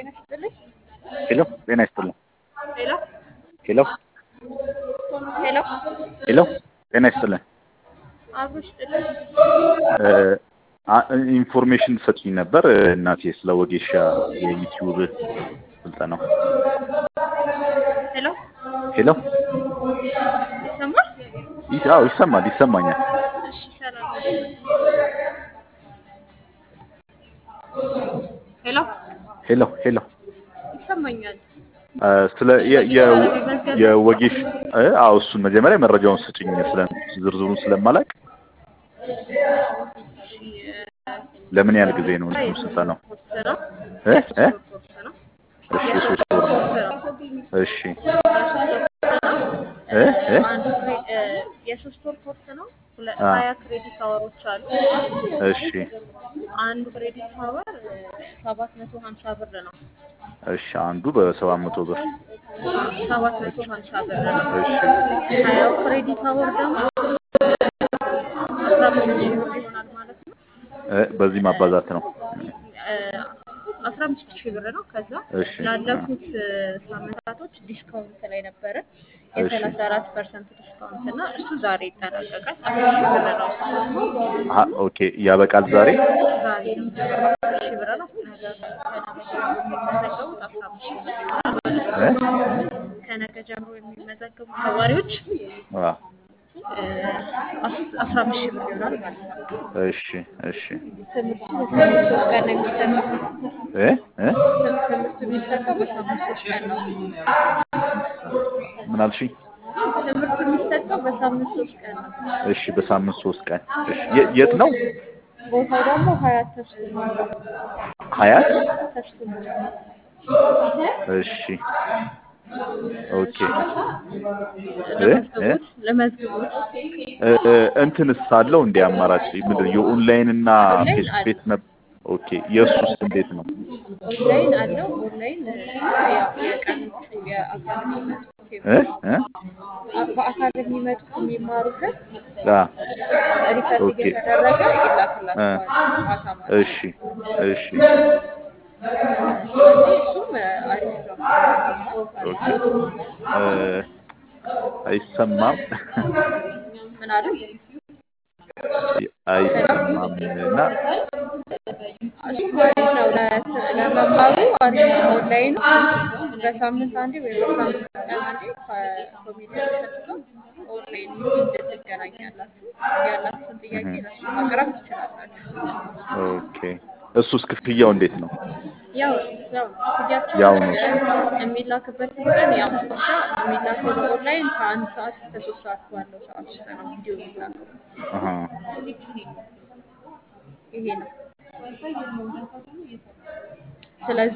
ጤና ይስጥልኝ። ሄሎ ጤና ይስጥልኝ። ሄሎ ሄሎ ሄሎ ሄሎ ጤና ይስጥልኝ። አብሮ ይስጥልኝ። ኢንፎርሜሽን ሰጥኝ ነበር እናቴ ስለ ወጌሻ የዩቲዩብ ስልጠናው። ሄሎ ሄሎ ይሰማል? ይስ- አዎ ይሰማል ይሰማኛል። እሺ ሰላም። ሄሎ ሄሎ ሄሎ ይሰማኛል። አ፣ ስለ የ- የ- የወጌሽ እ፣ አዎ እሱን መጀመሪያ መረጃውን ስጭኝ ስለ ዝርዝሩን ስለማላቅ እሺ ለምን ያህል ጊዜ ነው እንትኑ ስልጠናው? ኮርስ ነው። እ? የሶስት እ? ወር ኮርስ ነው። እሺ የሶስት ወር ነው። ኮርስ ነው። እሺ እ፣ እ? እ? አንዱ ክሬ- እ፣ የሶስት ወር ኮርስ ነው። ሁለ- አ። ሀያ ክሬዲት አወሮች አሉ። እሺ አንዱ ክሬዲት አወር ሰባት መቶ ሀምሳ ብር ነው። እሺ አንዱ በሰባት መቶ ብር ሰባት መቶ ሀምሳ ብር ነው። እሺ ሀያው ክሬዲት አወር ደግሞ አስራ አምስት ሺህ ብር ይሆናል ማለት ነው። እ፣ በዚህ ማባዛት ነው። አስራ አምስት ሺህ ብር ነው። ከዛ እሺ ላለፉት እ፣ ሳምንታቶች ዲስካውንት ላይ ነበረ እሺ የሰላሳ አራት ፐርሰንት ዲስካውንት እና እሱ ዛሬ ይጠናቀቃል። አስር ሺህ ብር ነው እሱ አሀ ኦኬ ያበቃል ዛሬ ዛሬ ነው የሚጀምረው። አስር ሺህ ብር ነው። ነገ ከነገ ጀምሮ የሚመዘገቡት አስራ አምስት ሺህ ብር ይሆናል ማለት ነው። እ? ከነገ ጀምሮ የሚመዘገቡ ተማሪዎች አ፣ እ፣ አስ- አስራ አምስት ሺህ ብር ይሆናል ማለት ነው። እሺ እሺ ትምህርቱ በሳምንት ሶስት ቀን ነው የሚሰጠው። እ? እ? ትም- ትምህርቱ የሚሰጠው በሳምንት ሶስት ቀን ነው። ምን አልሽኝ? ትምህርቱ የሚሰጠው በሳምንት ሶስት ቀን ነው። እሺ በሳምንት ሶስት ቀን እሺ የ- የት ነው? ቦታው ደግሞ ሀያት ተስፉ ነው። ሀያት ተስፉ ነው። እሺ ኦኬ እ? እ? ለመዝግቦት ለመዝግቦት እ፣ እ፣ እንትንስ አለው እንደ አማራጭ ምንድን ነው የኦንላይን እና ኦንላይን ፌስ አለ። ቤት ነበር። ኦኬ የእሱስ እንዴት ነው? ኦንላይን አለው። ኦንላይን እ፣ ያው የቀኖቹ የአካል የሚመጡት እ? እ? አ- በአካል የሚመጡት የሚማሩበት አ፣ ሪፈር ኦኬ እየተደረገ እ፣ ይላክላቸዋል ማታ ማታ። እሺ እሺ ስለዚህ እሱም እ፣ አሪፍ ነው። ኦኬ እ፣ አይሰማም ምን አሉ? አይሰማም እና እሱም አሪፍ ነው። ለ- ለመማሩ አሪፍ ነው። ኦንላይን በሳምንት አንዴ ወይ በሳምንት ቀን አንዴ ከኮሜዲያን እሸቱ ጋር ኦንላይን ሚቲንግ ትገናኛላችሁ። ያላችሁን ጥያቄ እህ፣ ለሱ ማቅረብ ትችላላችሁ። ኦኬ እሱስ ክፍያው እንዴት ነው? ያው ያው ክፍያችን ያው ነው። እ፣ የሚላክበትን ቀን ያው ብቻ የሚላከው በኦንላይን ከአንድ ሰዓት እስከ ሶስት ሰዓት ባለው ሰዓት ውስጥ ነው ቪዲዮ የሚላከው። አሀ ይሄ ነው። ስለዚህ